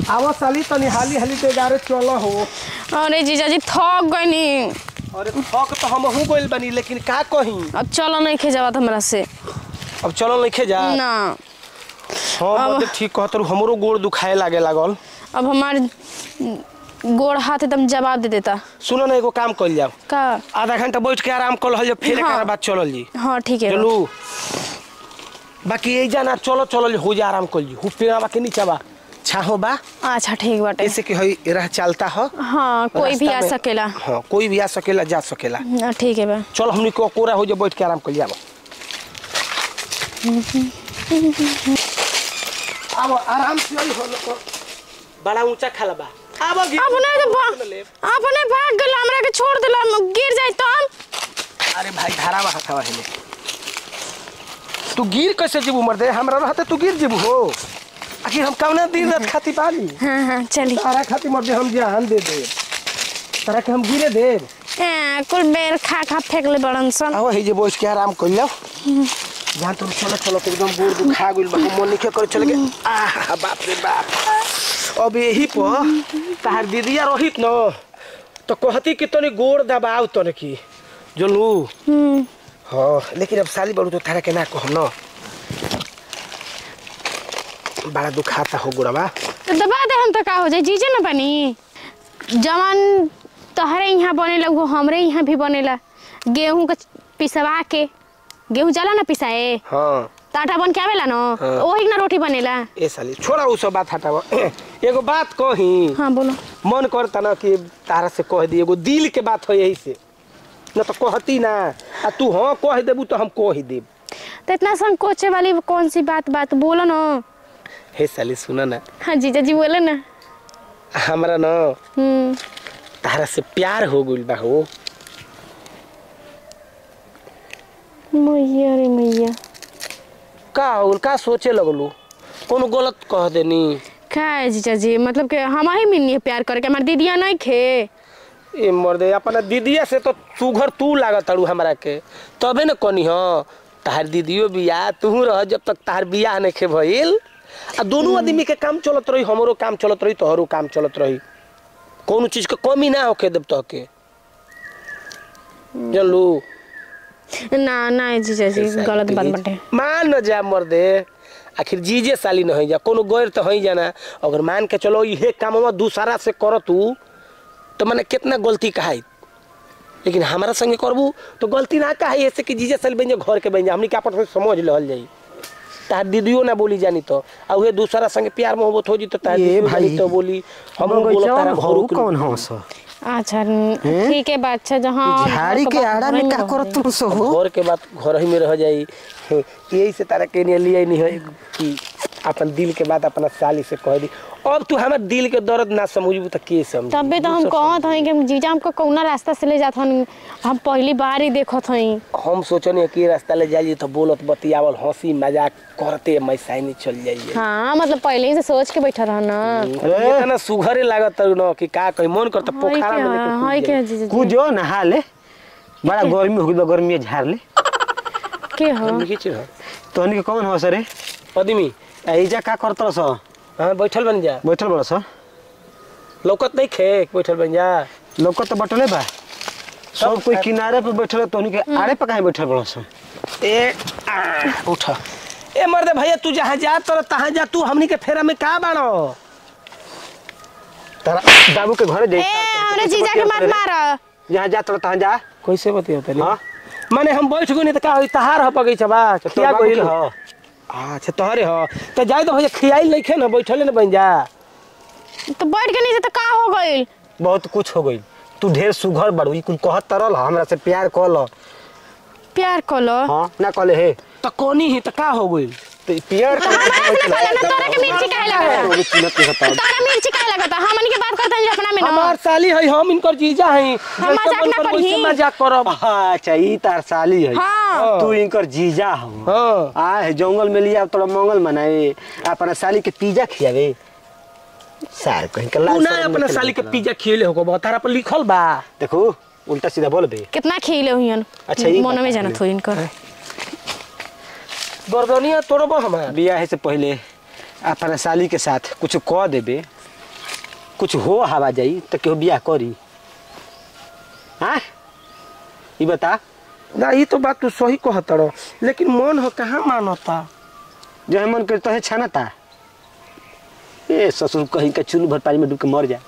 आवा साली तनी हाली हाली ते गारे चल हो अरे जीजाजी थक गईनी अरे थक तो हम हूँ गइल बनी लेकिन का कही अब चलो नहीं खे जावत हमरा से अब चलो नहीं जा ना हाँ मतलब ठीक कहत हमरो गोड़ दुखाए लागे लागल अब हमार गोड़ हाथ एकदम जवाब दे देता सुनो ना एगो काम कर जाओ का आधा घंटा बैठ के आराम कर लहल फिर हाँ। एक बाद चलल जी हाँ ठीक है चलू बाकी यही जाना चलो चलो हो जा आराम कर जी हु पेड़ा बा के नीचा बा छाहो बा अच्छा ठीक बाटे ऐसे कि हई राह चलता हो हाँ कोई भी रास्ता आ में- सकेला हाँ कोई भी आ सकेला जा सकेला हाँ, ठीक है बा चल हमनी को कोरा हो जा बैठ के आराम कर लिया अब आराम से ही हो लोग बड़ा ऊंचा खाला बा अब गिर अपने तो भा- अपने भाग गल हमरा के छोड़ दिला गिर जाई तो हम अरे भाई धारा बा हथवा हेले तू गिर कैसे जीबू मर दे हमरा रहते तू गिर जीबू हो आखिर हम कौना दिन रात खाती पाली हाँ हाँ चली तारा खाती मर दे हम जान दे दे तारा के हम गिरे दे ए, कुल बेर खा खा फेंक ले बड़न सन आओ हे जे बैठ के आराम कर लो जहाँ तुम चलो चलो तो एकदम गोड़ दुखा गइल बा मन निखे कर चले के आह बाप रे बाप अब यही पर तार दीदिया रहित न तो कहती कि तनी गोड़ दबाव तने की जोलू हम्म, हाँ लेकिन अब साली बड़ू तो तारा के ना कहम न बड़ा दुखाता हो गोड़वा तो दबा दे हम तो का हो जाए जीजे न बनी जवान तहरे यहाँ बनेला वो हमरे यहाँ भी बनेला गेहूं के पिसवा के गेहूं जाला ना पिसाए हाँ तो आटा बन के आवेला न हाँ। ओही ना रोटी बनेला ए साली छोड़ा उ सब बात हटावा एगो बात कही हाँ बोलो मन करता ना कि तारा से कह दी एगो दिल के बात है यही से न तो कहती ना आ तू हाँ कह देबू तो हम कह देब तो इतना संकोचे वाली कौन सी बात बात बोलो न हे साली सुना ना हाँ जीजा जी बोले ना हमरा ना हम्म तारा से प्यार हो गइल बा हो मैया रे मैया का हो गइल? का सोचे लगलू कोनो गलत कह देनी का है जीजा जी मतलब कि हम ही मिलनी प्यार करके हमारी दीदिया नहीं खे ए मर्दे अपना दीदिया से तो सुघर तू लागत अड़ू हमरा के तबे न कनी हो तार दीदियो बियाह तू रह जब तक तार बियाह नहीं खे भइल आ दोनों आदमी के काम चलत रही हमरो काम चलत रही तोहरो काम चलत रही कोनो चीज के कमी ना होके देब तहके जानलू ना ना जीजा जी गलत बात बाटे मान न जा मर्दे आखिर जीजे साली न है जा कोनो गैर तो है जाना अगर मान के चलो इहे काम दूसरा से कर तू तो मैंने कितना गलती कहाई लेकिन हमारा संगे करबू तो गलती ना कहाई ऐसे कि जीजे साली बन जा घर के बन जा हमनी के आपस में समझ लहल जाई तार दीदियो ना बोली जानी तो आ उहे दूसरा संगे प्यार मोहब्बत हो जी तो तार ये दीदियो भाई, जानी तो बोली हम बोलो तारा हो घरू कौन हो सो अच्छा ठीक है बात अच्छा जहाँ झाड़ी के आड़ा में का करत तुम सो हो घर के बात घर ही में रह जाई यही से तारा के लिए लिए नहीं है कि अपन दिल के बात अपना साली से कह दी अब तू हमार दिल के दर्द ना समझबू तो के समझ तबे तो हम कहत हई कि जीजा हमको कौना रास्ता से ले जात हन हम पहली बार ही देखत हई हम सोचने कि रास्ता ले जाइए तो बोलत बतियावल हंसी मजाक करते मैसाइनी चल जाइए हाँ मतलब पहले ही से सोच के बैठा रह ना इतना सुघरे लागत न कि का कहीं मन करता हाय पोखरा में क्या हाय लेके क्या कूद जीजा जी कूदो नहा ले बड़ा गर्मी हो गई बा गर्मी झाड़ ले के हो जाइए। खींच रह। तोहनी के कौन हो सरे आदमी ऐजा का करत सो हाँ बैठल बन जा बैठल बड़ सो लौकत नहीं खे बैठल बन जा लोग तो बटले बा सब कोई किनारे पे बैठल है, तोहनी के आड़े पे काहे बैठल बड़ सो ए आ, उठ ए मर्दे भैया तू जहाँ जा तर तहाँ जा तू हमनी के फेरा में का बाड़ो तारा बाबू के घरे ए जाई हमरे जीजा के मत मार जहाँ जा तोरा तहाँ जा कैसे बतिया तनी हाँ माने हम बैठ गए नहीं तो का होई तहार ह बगीचा बा तोर किया बाबू गइल के हो ह अच्छा तोहरे हो तो जाए तो भैया खियाई नहीं खे ना बैठले ना बन जा तो बैठ के नीचे तो का हो गइल बहुत कुछ हो गई तू ढेर सुघर बड़ू ई कुल कहत तरल हमरा से प्यार कल प्यार कलो हाँ ना कहले हे तो कोनी ही तो का हो गइल तो ई प्यार तो हमारा से पहले ना तोरा के मिर्ची काहे लगता तोरा मिर्ची काहे लगता हमन के बात करते हैं अपना में ना हमार साली है हम इनकर जीजा हैं हम मजाक ना करी। मजाक करब अच्छा ई तार साली है हाँ तू इनकर जीजा हो हाँ आ है जंगल में लिया तोरा मंगल मनाए अपना साली के पिज्जा खियावे सार कहीं के तू लाल ना शर्म अपना निकल साली के निकला। पिज्जा खियले होगो बा तारा पर लिखल बा देखो उल्टा सीधा बोल बे कितना खिले हुई अच्छा, ई मन में बात जाना है। थो इनकर गर्दनिया तोड़ब हमार बियाह से पहले अपना साली के साथ कुछ कह देबे कुछ हो हवा जाई तो केहू बियाह करी हाँ ई बता ना ये तो बात तू सही कहत रहो लेकिन मन हो कहाँ मानता जो है मन करता है छानता ए ससुर कहीं का चुल्लू भर पानी में डूब के मर जा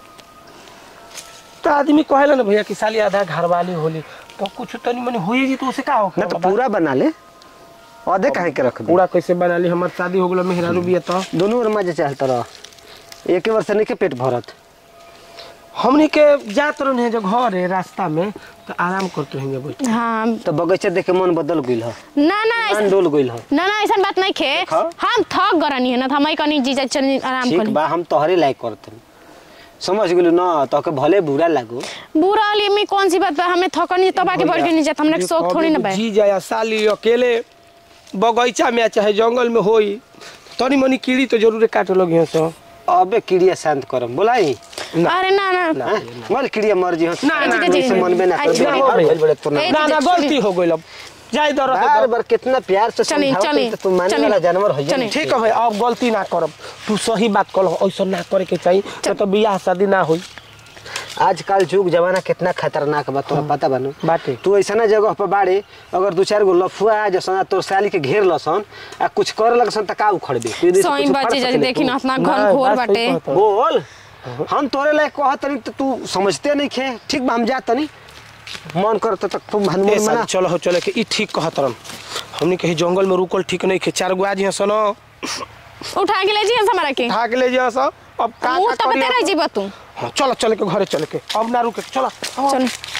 तो आदमी कहेला ना भैया कि साली आधा घर वाली होली तो कुछ तनी मनी हुई जी तो उसे का हो ना तो पूरा बना ले आधे काहे के रख दे पूरा कैसे बना ली हमार शादी हो गलो मेहरारू बिया तो दोनों ओर मजे चाहता रह एक वर्ष नहीं के पेट भरत हमनी के जात रहे जो घर है रास्ता में तो आराम करते रहेंगे बैठ हाँ तो बगीचा देख के मन बदल गइल ह ना ना मन ऐसा- डोल गइल ह ना ना ऐसा बात नहीं खे देखा? हम थक गरनी है ना तो हमारी कनी जीजा चल आराम ठीक करी बा हम तोहरे लायक करत समझ गेलू ना तो के भले बुरा लागो बुरा वाली में कौन सी बात बा हमें थकनी तब आके बढ़ के नहीं जाता हमने शौक थोड़ी ना बा जी जाया साली अकेले बगीचा में चाहे जंगल में होई तनी मनी कीड़ी तो जरूर काट लोग यहाँ से अबे कीड़िया शांत करम बोलाई अरे ना ना हाँ? मल कीड़िया मर जी ना, ना, ना से मन में ना कर अच्छा, दे हो गई। भइल बड़े तो ना ए, ना ना चली। गलती हो गई अब जाए दर बार बार कितना प्यार से चली, समझाओ चली, तो तू मानने चली। वाला जानवर हो चली। ठीक है भाई अब गलती ना करब तू सही बात कर ऐसा ना करे के चाहिए तो, तो बियाह शादी ना होई आजकल जुग जमाना कितना खतरनाक बा तोरा पता बानू बाटे। तू ऐसा जगह पर बाड़े अगर दू चार गो लफुआ आ जसन तोर साली के घेर लसन आ कुछ करे लगसन त का उखड़बे तू यदि से सोई कुछ उखड़ बच्चे जल्दी सकेले देखी तू। ना अपना ना, घर घोर बात सही बाटे कहत हौ। बोल हम तोरे लायक कहत नहीं तो तू समझते नहीं खे ठीक बा हम जा तनी मन करत तक तू ए हनुमान साली मना चलो हो चले के ई ठीक कहत रन हमनी कहीं जंगल में रुकल ठीक नहीं खे चार गो आज यहाँ सुनो उठा के ले जी हमारा के भाग ले जा सब अब का मुंह का तो करी बते रह अब? जीबा तू हाँ, चलो चले के घरे चले के अब ना रुके चलो चल